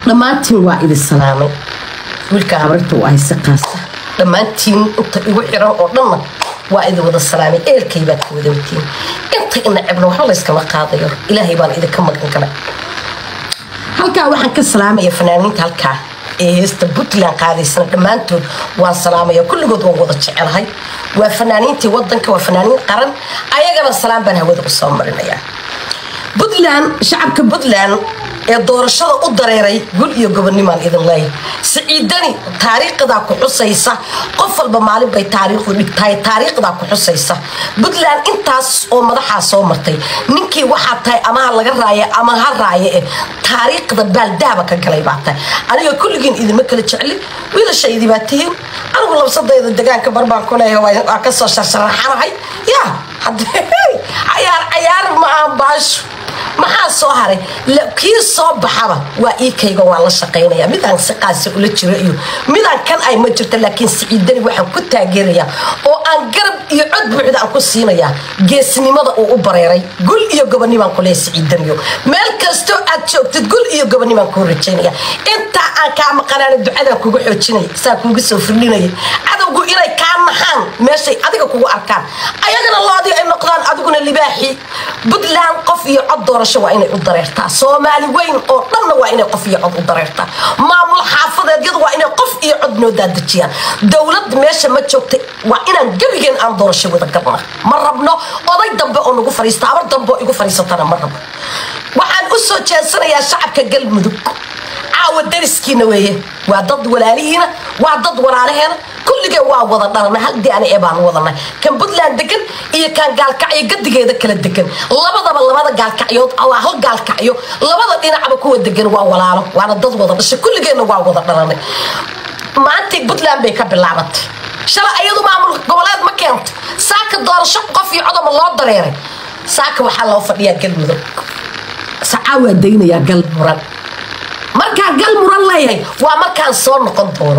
dhammaantiin waa idin salaamay wiilka habarta waa hayse qaasa dhammaantiin inta igu xiran oo dhanna waa idin wada salaamay eelkay baad ka wada watiin inta ina cibno waxba layskama qaadayo ilaahay baan idinka magan galay halkaa waxaan ka salaamaya fanaaniinta halkaa ee heesta puntland qaadaysana dhammaantood waan salaamaya kulligood waan wada jecelahay waa fanaaniintii wadanka waa fanaaniin qaran ayagana salaam baan hawada u soo marinayaa puntland shacabka puntland ee doorashada u dareeray gul iyo gobonimaan idin leeyahay siciidani taariikhdaa ku xusaysa qof walba maalin bay taariikhdu dhigtahay taariikhdaa ku xusaysa puntland intaas oo madaxaa soo martay ninkii waxaa tahay ama ha laga raaya ama ha raaye eh taariikhda baaldahaba ka galay baa tahay aniga kulligiin idinma kala jeclin wiilashaydii baa tihiin anigu labsadayda degaanka barbaan ku leeyahay waa kasoo sharsharaxanahay yaa cayaar cayaar ma aan baasho maxaa soo haray kii soo baxaba waa iikayga waa la shaqaynaya midaan si qaasa ula jiro iyo midaan kan ay ma jirto laakiin siciidani waxaan ku taageerayaa oo aan garab iyo cod buuxda aan ku siinayaa geesnimada uu u bareeray gul iyo gobonimaan kuleeya siciidaniyo meel kastoo aad joogtid gul iyo gobonimaan kuu rajaynaya intaa aan kaa maqanaana ducadaan kugu xoojinaya saa kuugu soo firdhinaya cadowgu inay kaa naxaan meeshay adiga kugu arkaan ayagana loodii ay noqdaan adiguna libaaxii puntland qof iyo cod doorasho waa inay u dareertaa soomaali weyn oo dhanna waa inay qof iyo cod u dareertaa maamul xaafadeedyadu waa inay qof iyo cod noo daadejiyaan dowlad meesha ma joogta waa inaan gebigeen aan doorasho wada galna ma rabno oday dambe oo nagu fariista habar dambe oo igu fariisatana ma rabno waxaan u soo jeesanayaa shacabka galmudug caawa dariskiina weeye waa dad walaalihiina waa dad walaalaheena kulligee waa wada dhalana hal diani ee baan wadanay kan puntland degan iyo kan gaalkacyo gadigeeda kala degan labadaba labada gaalkacyood waa hal gaalkacyo labada dhinacba kuwa degan waa walaalo waana dad wada dhashay kulligeenna waa wada dhalanay maantii puntland bay ka bilaabatay shalay ayadu maamul goboleed ma keento saaka doorasho qof iyo codoma loo dareeray saaka waxaa loo fadhiyaa galmudug sacaa waa daynayaa gal muran markaa gal muran leeyahay waa markaan soo noqon doono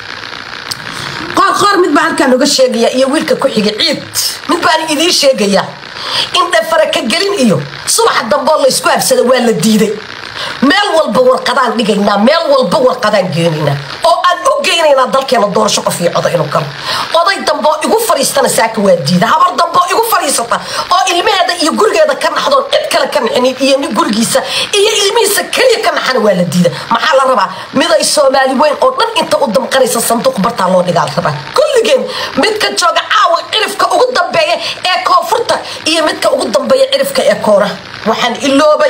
qoor qoor mid baa halkaan oga sheegaya iyo wiilka ku xiga ciid mid baan idiin sheegaya in dhafara ka gelin iyo subaxa damboo laysku habsada waa la diiday meel walba warqadaan dhigaynaa meel walba warqadaan geenaynaa oo aan u geynaynaa dalkeena doorasho qof iyo coda inuu galo oday damboo igu fariistana saaka waa diida habar damboo igu fariisata oo ilmaheeda iyo gurigeeda ka naxdoon cid kale ka naxinin iyo nin gurigiisa iyo ilmihiisa keliya ka naxana waa la diida maxaa la rabaa miday soomaali weyn oo dhan inta u damqanaysa sanduuq bartaa loo dhigaa la rabaa kulligeen midka jooga caawa cirifka ugu dambeeya ee koonfurta iyo midka ugu dambeeya cirifka ee koona waxaan iloobay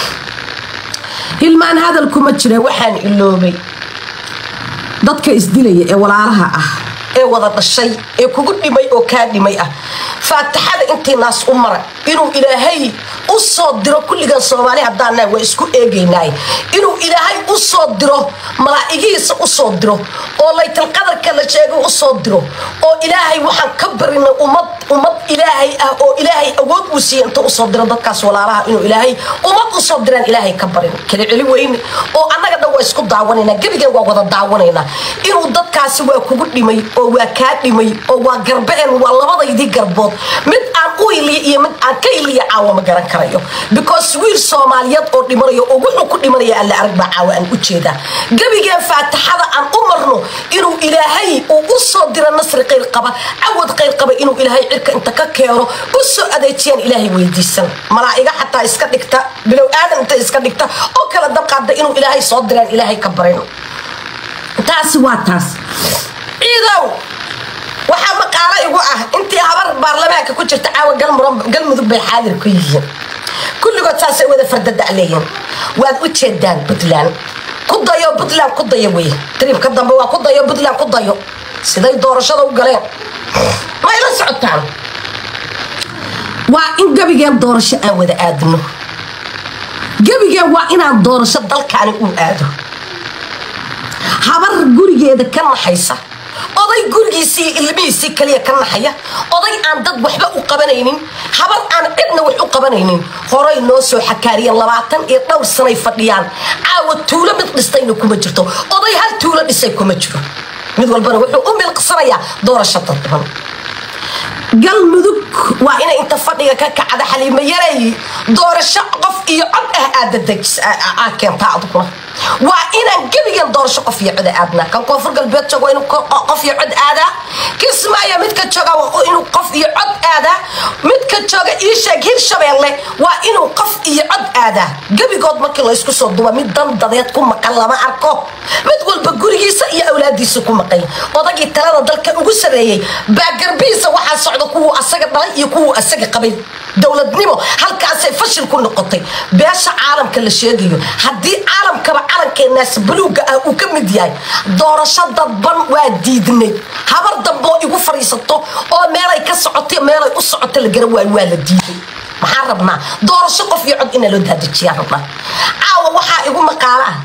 hilmaan hadalkuma jira waxaan iloobay dadka isdilaya ee walaalaha ah ee wada dhashay ee kugu dhimay oo kaa dhimay ah faataxada intii naas u mara inuu ilaahay u soo diro kulligan soomaali haddaana waa isku eegaynaay inuu ilaahay u soo diro malaa'igihiisa u soo diro oo laytalqadarka la sheegay u soo diro oo ilaahay waxaan ka barinay ummad ummad ilaahay ah oo ilaahay awood uu siiya inta usoo diro dadkaas walaalaha inuu ilaahay ummad usoo diraan ilaahay ka barin kala celi weyne oo annaga dhan waa isku daawanaynaa gebigeen waa wada daawanaynaa inuu dadkaasi waa kugu dhimay oo waa kaa dhimay oo waa garbeen waa labadaydii garbood mid aan u iliya iyo mid aan ka iliya caawa ma garan karayo because wiil soomaaliyeed oo dhimanayo oo wuxuu ku dhimanaya alle arag baa caawa aan u jeedaa gebigeen faataxada aan u marno inuu ilaahay uu u soo diro nasri qayr qaba cawad qayr qaba inuu ilaahay cirka inta ka keeno u soo adeejiyaan ilaahay weydiisan malaa'iga xataa iska dhigta bilow aadan inta iska dhigta oo kala dabqaada inuu ilaahay soo diraan ilaahay ka barin taasi waa taas ciidow waxaa maqaalo igu ah intii habar baarlamaanka ku jirta caawa galmudug bay xaadir ku yihiin kulligood saasay wada fardada leeyihin waad u jeedaan puntland ku dayo puntland ku dayo wey tribka dambe waa ku dayo puntland ku dayo siday doorashada u galeen may la socotaan waa in gebigeen doorasho aan wada aadno gebigeen waa inaan doorasho dalkaani uu aado habar gurigeeda ka naxaysa oday gurigiisii ilmihiisii kaliya ka naxaya oday aan dad waxba u qabanaynin habar aan cidna wax u qabanaynin horay noo soo xakaariyeen labaatan iyo dhowr sanay fadhiyaan caawa tuulo mid dhistayna kuma jirto oday hal tuulo dhisay kuma jiro mid walbana wuxuu u milqsanayaa doorasho dadban galmudug waa inay inta fadhiga ka kacda xaliimo yareey doorasho qof iyo cod ah aad keentaa aduguna waa inaan gebigan doorasho qof iyo cod aadnaa kan koonfur galbeed joogo inuu qof iyo cod aadaa kismaayo midka jooga inuu qof iyo cod aadaa midka jooga iisheeg hirshabeelle waa inuu qof iyo cod aadaa gebigood markii laysku soo duba mid dandadeed ku maqan lama arko mid walba gurigiisa iyo awlaadiisa ku maqanya odagii talada dalka ugu sareeyey baa garbihiisa waxaa socda kuwuu asaga dhalay iyo kuwuu asaga qabay dowladnimo halkaasay fashil ku noqotay beesha caalamka la sheegayo haddii caalamkaba calankeenaas buluuga ah uu ka mid yahay doorasho dadban waa diidnay habar damboo igu fadhiisato oo meelay ka socotay meelay u socoto la garan waayo waa la diiday maxaan rabnaa doorasho qof iyo cod inaa loo daadejiyaan rabnaa caawa waxaa igu maqaalo ah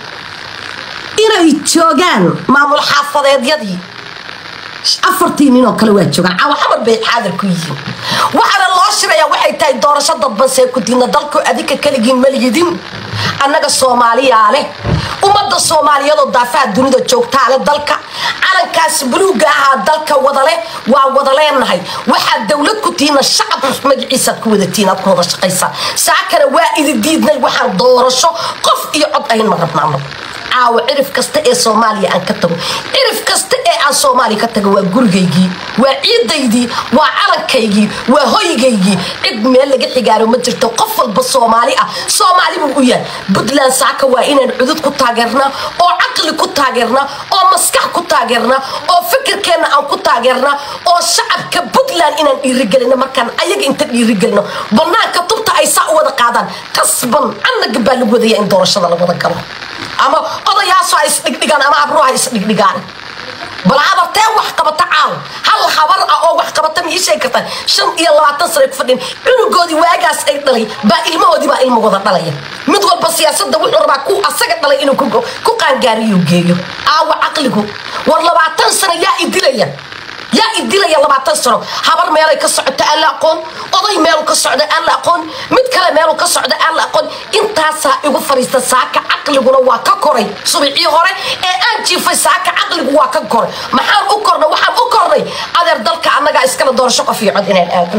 inay joogaan maamul xaafadeedyadii afartii nin oo kale waa joogaan caawa xamar bay xaadar ku yihiin waxaana loo shirayaa waxay tahay doorasho dadban see ku diidna dalku adinka keligiin maliyidin annaga soomaaliyaa leh ummadda soomaaliyadoo daafaha dunida joogtaa leh dalka calankaas buluuga ahaa dalka wadaleh waa wada leenahay waxaad dowlad ku tihiina shacab magaciisaad ku wadatiin aad ku wada shaqaysaan saakana waa idi diidnay waxaan doorasho qof iyo cod ayn ma rabnaano caawa cirif kasta ee soomaaliya aan ka tago cirif kasta ee aan soomaaliya ka tago waa gurigaygii waa ciidaydii waa calankaygii waa hoygaygii cid meel laga xigaaro ma jirto qof walba soomaali ah soomaali buu u yahay puntland saaka waa inaan cudud ku taageernaa oo caqli ku taageernaa oo maskax ku taageernaa oo fikirkeenna aan ku taageernaa oo shacabka puntland inaan dhiirigelino markaan ayaga inta dhiirigelino banaanka tubta ay saa u wada qaadaan qasban annaga baa lagu wadaya in doorashada la wada galo ama odayaaso ha isdhigdhigaan ama abruha ha isdhigdhigaan bal habartee wax qabata caaw hal habar ah oo wax qabata ma ii sheegi kartaa shan iyo labaatan sane ku fadhin cunugoodii waagaas ay dhalay baa ilmahoodii baa ilmagooda dhalaya mid walba siyaasadda wuxuu rabaa ku asaga dhalay inuu ku qaangaariyo geeyo aawa caqligu war labaatan sano yaa idilaya yaa idilaya labaatan sano habar meelay ka socota aan la aqoon oday meelu ka socda aan la aqoon mid kale meelu ka socda aan la aqoon intaasaa igu fadhiista saaka caqliguna waa ka koray subixii hore ee aan jiifay saaka caqligu waa ka koray maxaan u kornay waxaan u kornay adeer dalka annagaa iskala doorasho qof iyo cod inaan aadno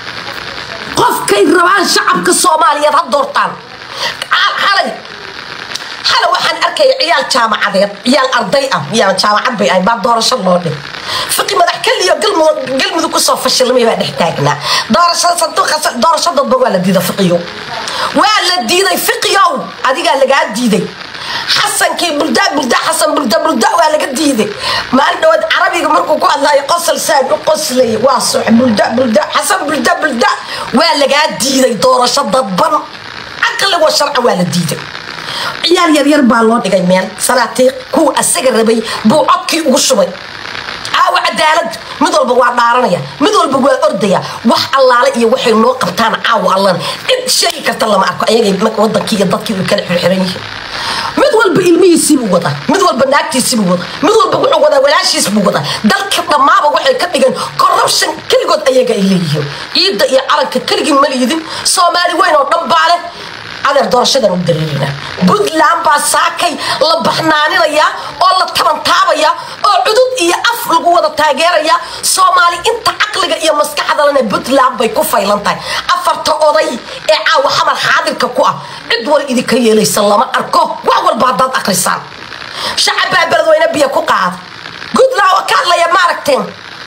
qofkay rabaan shacabka soomaaliyeed ha doortaan xalay xalay waxaan arkaya ciyaal jaamacadeed ciyaal arday ah yaa jaamacad bay ahay baa doorasho loo dhig fiqi madax keliyo galmudug kusoo fashilmay baa dhex taagnaa doorashada sanduuqa doorasho dadba waa la diiday fiqiyo waa la diiday fiqiyow adigaa lagaa diiday xasankii bulda bulda xasan bulda bulda waa laga diiday maalin dhawaad carabiga markuu ku hadlaayo qosol saan u qoslay waa sox bulda bulda xasan bulda bulda waa lagaa diiday doorasho dadban caqligoo sharca waa la diiday ciyaal yaryar baa loo dhigay meel salaatiiq kuwa asaga rabay buu codkii ugu shubay caawa cadaalad mid walba waa dhaaranaya mid walba waa ordaya wax allaale iyo waxay noo qabtaan caawa allan cid sheegi karta lama arko ayagay wadankii iyo dadkii way kala xirxiran yihiin mid walba ilmihiisiibuu wadaa mid walba naagtiisibuu wadaa mid walba wuxuu wadaa walaashiisbuu wadaa dalka dhammaaba waxay ka dhigeen corruption keligood ayaga ay leeyihiin ciidda iyo calanka keligii ma liidin soomaali weyn oo dhan baa leh adeer doorashadan u dareerina puntland baa saakay la baxnaaninaya oo la tabantaabaya oo cudud iyo af lagu wada taageeraya soomaali inta caqliga iyo maskaxdalana puntland bay ku faylan tahay afarta oday ee caawa xamar xaadirka ku ah cid wal idinka yeelaysa lama arko wax walba haddaad akrisaan shacab baa beledweyne biyo ku qaada puntland oo ka hadlaya ma aragteen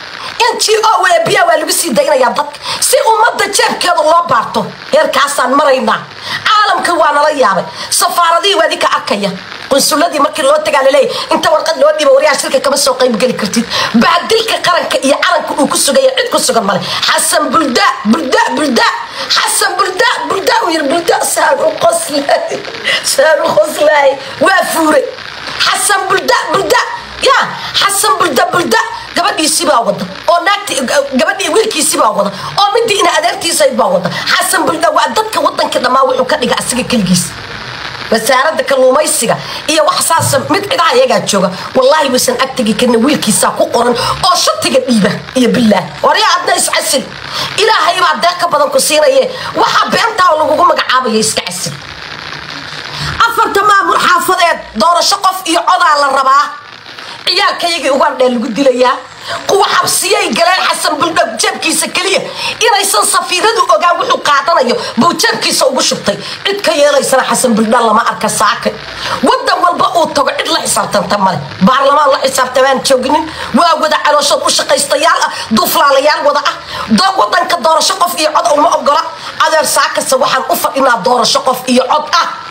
n g o wee biya waa lagu sii daynayaa dadka si ummadda jeebkeeda loo baarto heerkaasaan maraynaa caalamka waa nala yaabay safaaradihii waa idinka arkaya qunsuladii markii loo tagaa laleeyahy inta warqad loo dhiba waryaha shirka kama soo qaybgeli kartid baadilka qaranka iyo calanka uu ku sugaya cid ku sugan male xasan bulda bulda bulda xasan bulda bulda uu yiri bulda saan u qoslaay saan u qoslaay waa fuure xasan bulda bulda ya xasan bulda bulda gabadhiisibaa wada oo naagti gabadhii wiilkiisibaa wada oo midii ina adeertiisayd baa wada xasan bulda waa dadka wadanka dhammaa wuxuu ka dhiga asiga keligiis wasaaradda kalluumaysiga iyo wax saasa mid cidaha iyagaa jooga wallaahi waysan ag tegi karna wiilkiisaa ku qoran oo shatiga dhiiba iyo bilaah waryaa adna iscasil ilaahay baa deeq ka badan ku siinaye waxaa beentaa lagugu magacaabaya iska casil afarta maamul xaafadeed doorasho qof iyo codaa la rabaa ciyaalkayagii ugandhee lagu dilayaa kuwa xabsiyay galeen xasan buldhog jeebkiisa keliya inaysan safiiradu ogaan wuxuu qaadanayo buu jeebkiisa ugu shubtay cid ka yeelaysana xasan buldhan lama arka saaka wadan walba uu tago cid la xisaabtanta male baarlamaan la xisaabtamaan joognin waa wada calooshood u shaqaystayaal ah duuflaalayaal wada ah doo wadanka doorasho qof iyo cod uma ogola adeer saakase waxaan u fadhinaa doorasho qof iyo cod ah